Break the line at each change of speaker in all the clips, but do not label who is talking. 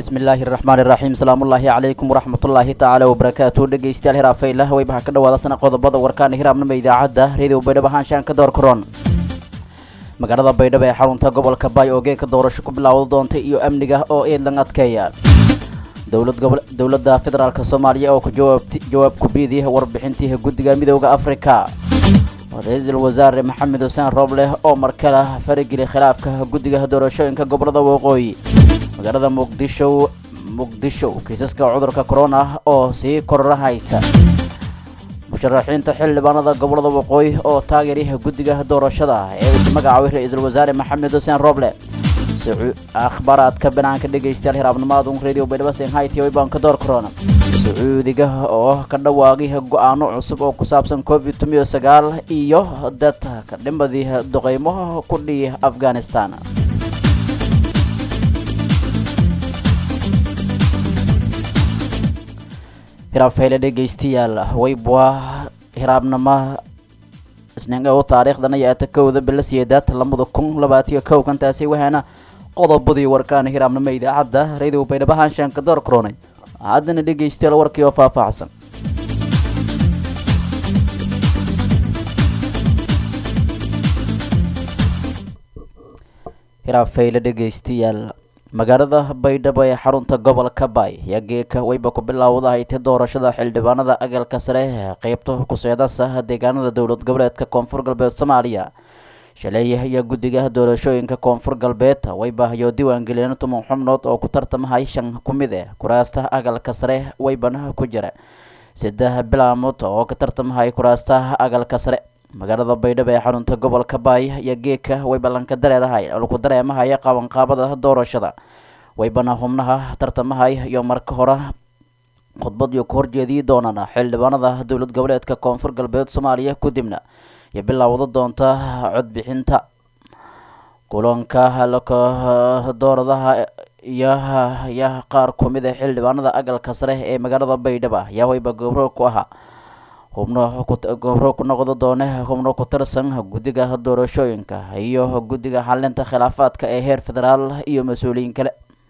bismillaahi raxmaani raxiim salaamullaahi calaykum waraxmatullaahi tacaala wabarakaatu dhegeystayaal hiraafaylah waybaha ka dhawaadasana qodobada warkaana hiraabnama idaacadda reediyo baydhabo haanshaan ka door karoon magaalada baydhabo ee xarunta gobolka baay oo geeka doorasho ku bilaawda doonta iyo amniga oo eedlan adkeeya dowladda federaalk soomaaliya oo ku jawaab kubiidii warbixintii guddiga midooda afrika ra-iisul wasaare maxamed xuseen roobleh oo markale farigeli khilaafka guddiga doorashooyinka gobolada waqooyi magaalada muqdisho muqdisho kiisaska cudurka corona oo sii kororahayta musharaxiinta xildhibaanada gobolada waqooyi oo taageeryaha guddiga doorashada ee is magacaabay ra-iisul wasaare maxamed xuseen rooble akhbaaraadka banaanka dhegaystayaal hiraabnimaadun radio baydhabo senhaiti wayban ka door corona sacuudiga oo ka dhawaaqay go-aano cusub oo ku saabsan covid tumiyo sagaal iyo dadka dhimadii duqeymo ku dhihi afghanistan hiraabfayle dhegaystayaal waybwa hiraabnimo isninga u taariikhdana yaata kowda bila siyeedaad lamada kun labaatiyo kow kantaasi waxaana qodobadii warkaana hiraabnimo idaacadda radio baydhabo haanshaan ka door koronay haddana dhegaystayaal warkii oo faahfaahsan hiraabfayle dhegaystayaal magaalada baydhabo ee xarunta gobolka baay ayaa geeka wayba ku bilaawdahayta doorashada xildhibaanada agalka sare ee qeybta kuseedasa deegaanada dowlad goboleedka koonfur galbeed soomaaliya shalay ayaa guddiga doorashooyinka koonfur galbeed waybahayo diiwaangeliyeen tuman xubnood oo ku tartamahay shan ku mid eh kuraasta agalka sare waybana ku jira saddex bilaamood oo ka tartamahay kuraasta agalka sare magaalada baydhabo ee xarunta gobolka baay ayaa geeka waybalanka dareerahay lagu dareemahaya qabanqaabada doorashada waybana xubnaha tartamahay iyo marka hore khudbad iyo ku horjeediyi doonaan xildhibaanada dowlad goboleedka koonfur galbeed soomaaliya kadibna iyo bilaawda doonta codbixinta kulanka dooradaha iyo ya qaar kumid a xildhibaanada agalka sare ee magaalada baydhabo ayaa wayba gobro ku ahaa hubno gobro ku noqdo doone hubno ku tirsan guddiga doorashooyinka iyo guddiga xalinta khilaafaadka ee heer federaal iyo mas-uuliyiin kale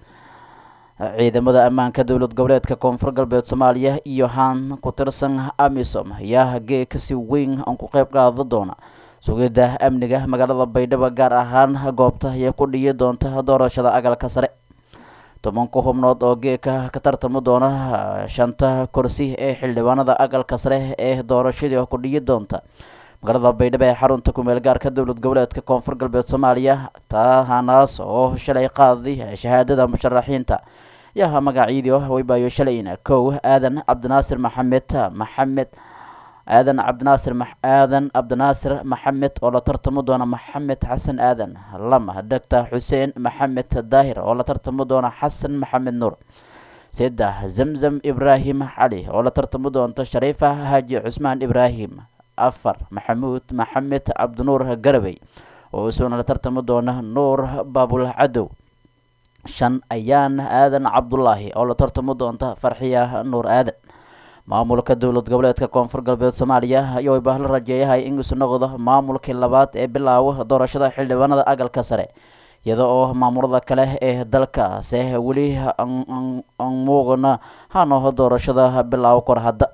ciidamada ammaanka dowlad goboleedka koonfur galbeed soomaaliya iyo haan ku tirsan amisom ayaa geeka si weyn aan ku qeyb qaada doona sugidda amniga magaalada baydhabo gaar ahaan goobta iyo ku dhiyi doonta doorashada agalka sare tobanka xubnood oo geeka ka tartami doona shanta kursi ee xildhibaanada agalka sare ee doorashadii ku dhiyi doonta magaalada baydhabo ee xarunta kumeel gaarka dowlad goboleedka koonfur galbeed soomaaliya taahanaas oo shalay qaaday shahaadada musharaxiinta yaha magacyadii waybaayo shalayna kow aadan cabdinaasir maxamed maxamed aadan cabdinaasir aadan cabdinaasir maxamed oo la tartami doona maxamed xasan aadan lama doctor xuseen maxamed daahir oo la tartami doona xasan maxamed nuur saddex zamzam ibraahim cali oo la tartami doonta shariifa haaji cusmaan ibraahim afar maxamuud maxamed cabdinuur garabey oo isaguna la tartami doona nuur baabul cadow shan ayaan aadan cabdulaahi oo la tartami doonta farxiya nuur aadan maamulka dowlad goboleedka koonfur galbeed soomaaliya ayaa wayba la rajeeyahay in isu noqdo maamulkii labaad ee bilaawa doorashada xildhibaanada agalka sare iyada oo maamulada kale ee dalkaase weli aan muugana hanoho doorashada bilaawo kor hadda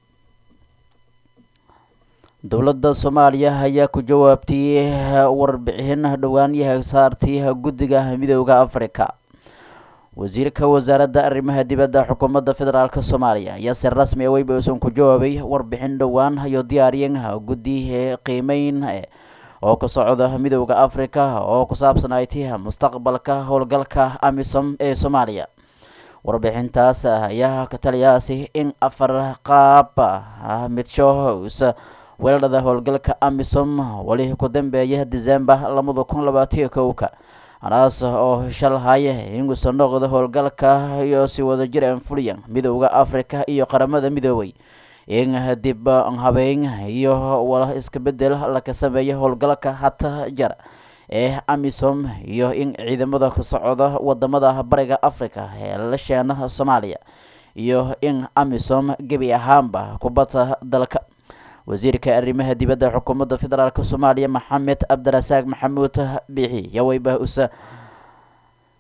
dowladda soomaaliya ayaa ku jawaabtay warbixin dhowaanyaha saartii guddiga midooda afrika wasiirka wasaaradda arrimaha dibadda xukuumadda federaalk soomaaliya ayaa si rasmi a weyba uusan ku jawaabay warbixin dhowaan iyo diyaariyan guddi qiimeyn oo ka socda midooda afrika oo ku saabsanayti mustaqbalka howlgalka amisom ee soomaaliya warbixintaas ayaa ka taliyaasi in afar qaab midshows weeladhada howlgalka amisom weli ku dambeeya december labada kun labaatiyo kowka anaas oo shalhaya ingusa noqda howlgalka iyo si wada jir aan fuliyan midooda afrika iyo qaramada midoobay in dib habeyn iyo wala iska bedel laka sameeya howlgalka hata jar ee amisom iyo in ciidamada ka socda wadamada bariga africa ee la sheena soomaaliya iyo in amisom gebi ahaanba kubadda dalka wasiirka arrimaha dibadda xukuumadda federaalk soomaaliya maxamed cabdirasaaq maxamuud biixi yaweyba usa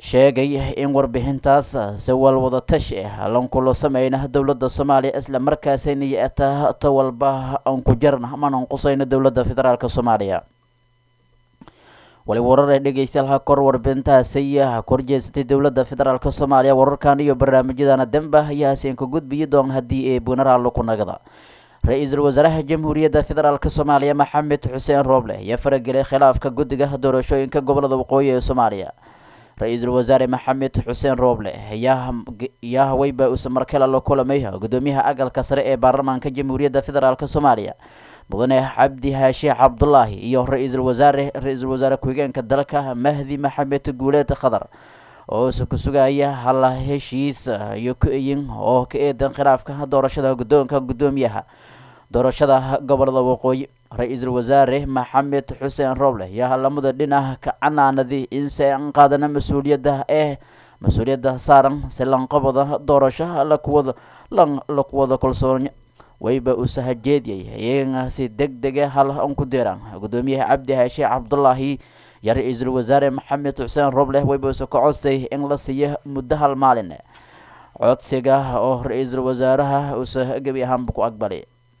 sheegay in warbixintaas si walwada tashi ah lankulo sameyna dowladda soomaaliya isla markaasayna yeeta ta walba aan ku jarna manan qusayno dowladda federaalk soomaaliya wali warar ee dhegeystayaal kor warbixintaasi korjeesatay dowladda federaalk soomaaliya wararkan iyo barnaamijyadana demba ayaa hasiin ka gudbiyi doon haddii ee bunaraalo ku nagada ra-iisul wasaaraha jamhuuriyadda federaalk soomaaliya maxamed xuseen rooble ayaa faragelay khilaafka guddiga doorashooyinka gobolada waqooyi ee soomaaliya ra-iisul wasaare maxamed xuseen rooble ayaa haweyba uuse markale la kulamay gudoomiyaha agalka sare ee baarlamaanka jamhuuriyadda federaalk soomaaliya mudane cabdi haashi cabdulaahi iyo ra-iisul wasaare ra-iisul wasaare ku-xigeenka dalka mahdi maxamed guuleed khadar oo ise ku sugaya hal heshiis iyo ku-eyin oo ka eedan khilaafka doorashada guddoonka guddoomiyaha doorashada gobolada waqooyi ra-iisul wasaare maxamed xuseen roble ayaa lamada dhinac ka canaanaday inse an qaadana mas-uuliyadda ee mas-uuliyadda saaran si lanqabada doorasho lakuwada lan lakuwada kalsoon wayba uu sahajeediyay iyagana si deg dega hal an ku deeraan gudoomiyaha cabdi haashi cabdulaahi iyo ra-iisul wasaare maxamed xuseen roble wayba uuse ka codsay in la siiyo muddo hal maalin codsiga oo ra-iisul wasaaraha uuse gebi ahaanba ku aqbalay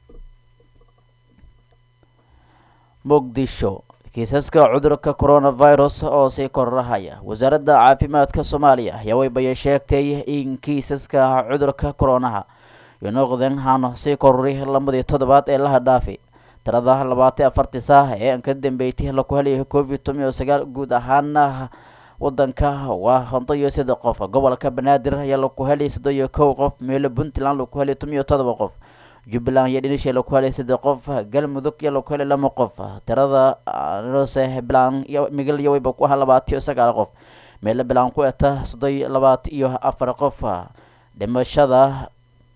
muqdisho kiisaska cudurka coronavirus oo sii kororahaya wasaaradda caafimaadka soomaaliya ayaa waybaya sheegtay in kiisaska cudurka koronaha iyo noqdeen hano sii korori lamadii toddobaad ee laha dhaafi tirada labaatan afartii saah ee aan ka dambeeytay laku helayo covid toban iyo sagaal guud ahaana wadanka waa konton iyo saddex qof gobolka banaadir ayaa laku helay soddon iyo kow qof meelo puntland laku helay toban iyo todoba qof jubbaland iyo dhinisha laku helay saddex qof galmudug iyo laku helay lama qof tirada nose bilan iyo migal iyo wayba ku aha labaatan iyo sagaal qof meelo bilan ku eta soddon iyo labaatan iyo afar qof dhimashada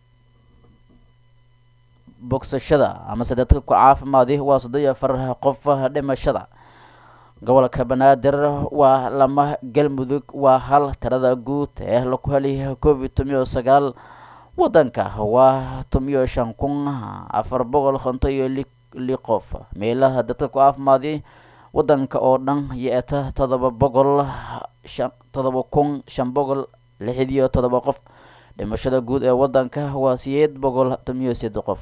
bogsashada amase dadka ku caafimaadi waa soddon iyo afar qof dhimashada gobolka banaadir waa lama galmudug waa hal tirada guud ee laku helay covid toban iyo sagaal wadanka waa toban iyo shan kun afar boqol konton iyo li li qof meelaha dadka ku caafimaadi wadanka oo dhan yeeta todoba boqol shan todoba kun shan boqol lixid iyo todoba qof dhimashada guud ee wadanka waa sideed boqol toban iyo seddex qof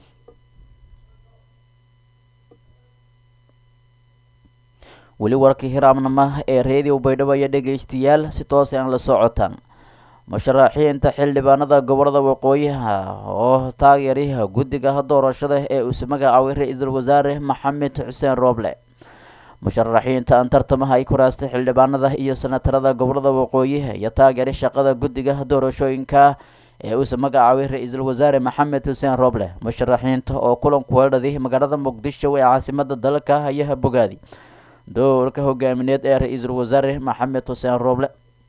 weli warkii hiraamnama ee reediyo baydhabo iyo dhegeystayaal si toos aan la socotaan musharaxiinta xildhibaanada gobolada waqooyiha oo taageeray guddiga doorashada ee uuse magacaabay ra-iisul wasaare maxamed xuseen rooble musharaxiinta aan tartamaha ay ku raastay xildhibaanada iyo senatarada gobolada waqooyi iyo taageeray shaqada guddiga doorashooyinka ee uuse magacaabay ra-iisul wasaare maxamed xuseen rooble musharaxiinta oo kulanku weedhaday magaalada muqdisho ee caasimada dalka ayaa bogaadi doorka hogaamineed ee ra-iisul wasaare maxamed xuseen rooble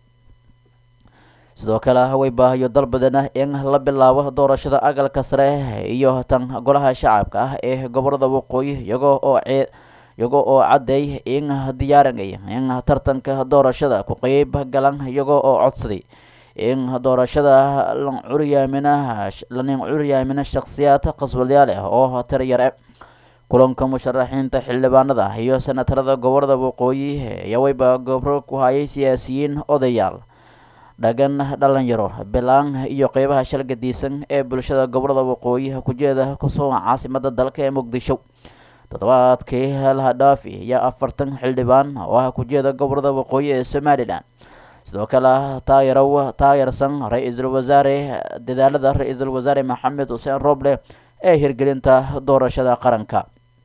sidoo kale way baahayo dalbadana in la bilaabo doorashada agalka sare iyo tan golaha shacabka ah ee gobolada waqooyi iyagoo oo iyagoo oo caddeey in diyaarinaya in tartanka doorashada ku qeyb galan iyagoo oo codsaday in doorashada lan curyaamina lanin curyaamina shakhsiyaad qasbalyaal ah oo tirayare kulanka musharaxiinta xildhibaanada iyo senatarada gobolada waqooyi ayaa wayba gobro ku hayay siyaasiyiin odayaal dhagan dhalinyaro bilaan iyo qeybaha shalgadiisan ee bulshada gobolada waqooyi kujeeda kusoo caasimada dalka ee muqdisho toddobaadkii laha dhaafi iyo afartan xildhibaan oo ah kujeeda gobolada waqooyi ee somalilan sidoo kale taageerow taageersan ra-iisul wasaare dadaalada ra-iisul wasaare maxamed xuseen rooble ee hirgelinta doorashada qaranka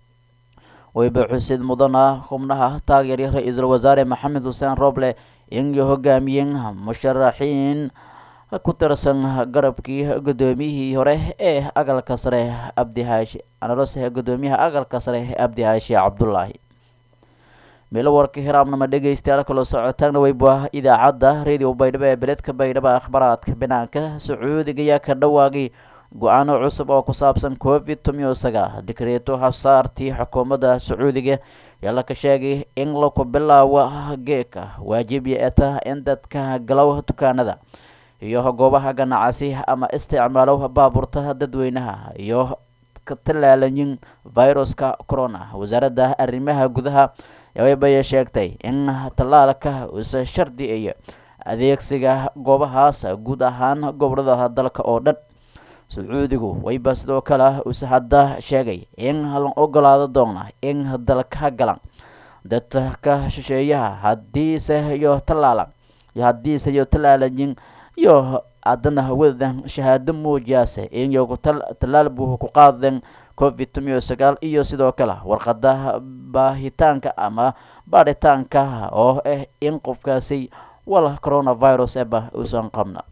wayba xusid mudana xubnaha taageeray ra-iisul wasaare maxamed xuseen rooble inay hogaamiyeen musharaxiin ku tirsan garabkii guddoomiyihii hore ee agalka sare abdihaashi analose guddoomiyaha agalka sare abdihaashi cabdulaahi meelo warka hiraamnama dhegeystayaal kala socotaana wayba idaacadda radio baydhabo ee beledka baydhabo akhbaraadka banaanka sacuudiga ayaa ka dhawaagay go-aano cusub oo ku saabsan covid toban iyo sagaal dikreeto hasaartii xukuumadda sacuudiga ayaa laka sheegay in laku bilaawo geeka waajib yeeta in dadka galow dukaanada iyo goobaha ganacsi ama isticmaalo baabuurta dadweynaha iyo ka tallaalayin viruska corona wasaaradda arrimaha gudaha wayba sheegtay in tallaalka uuse shardi iyo adeegsiga goobahaas guud ahaan gobolada dalka oo dhan sacuudigu wayba sidoo kale use hadda sheegay in la ogolaado doona in dalka galan dadka shisheeyaha hadiise iyo tallaalan iyo haddiise iyo tallaalayin iyo haddana wadan shahaado muujiyaase in yogu tallaal buu ku qaadeen covid tomiyo sagaal iyo sidoo kale warqada baahitaanka ama baadhitaanka oo ah in qofkaasi wal coronavirus eba uusan qabna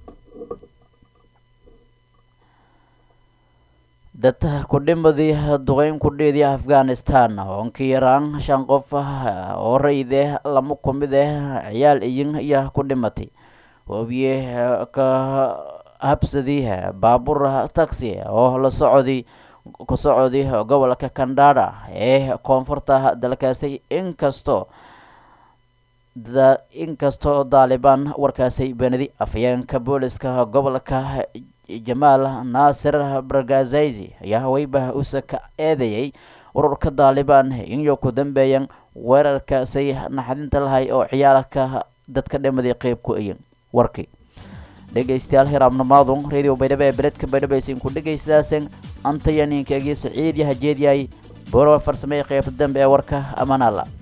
dad kudhimadii duqeyn kudhiidii afghanistan oonka yaraan shan qof oo rayde lama kumid ah ciyaal iyin iyo ku dhimatay wabiye ka habsadii baabuur taxi oo la socday ku socday gobolka kandhadha ee koonfurta dalkaasi inkastoo inkastoo daalibaan warkaasi beenadi afayeenka booliska gobolka jamaal naasir bargazayzi ayaa haweyba usa ka eedeeyay ururka daalibaan inyo ku dambeeyan weerarkaasay naxdinta lahay oo ciyaalka dadka dhimaday qeyb ku ayin warkii dhegaystayaal hiraabnamaadun radio baydhabo ee beledka baydhabo aysan ku dhegaystaaseen antayaniinkaagii saciid yaha jeedyahay borowa farsamey qeybta dambe ee warka amaanala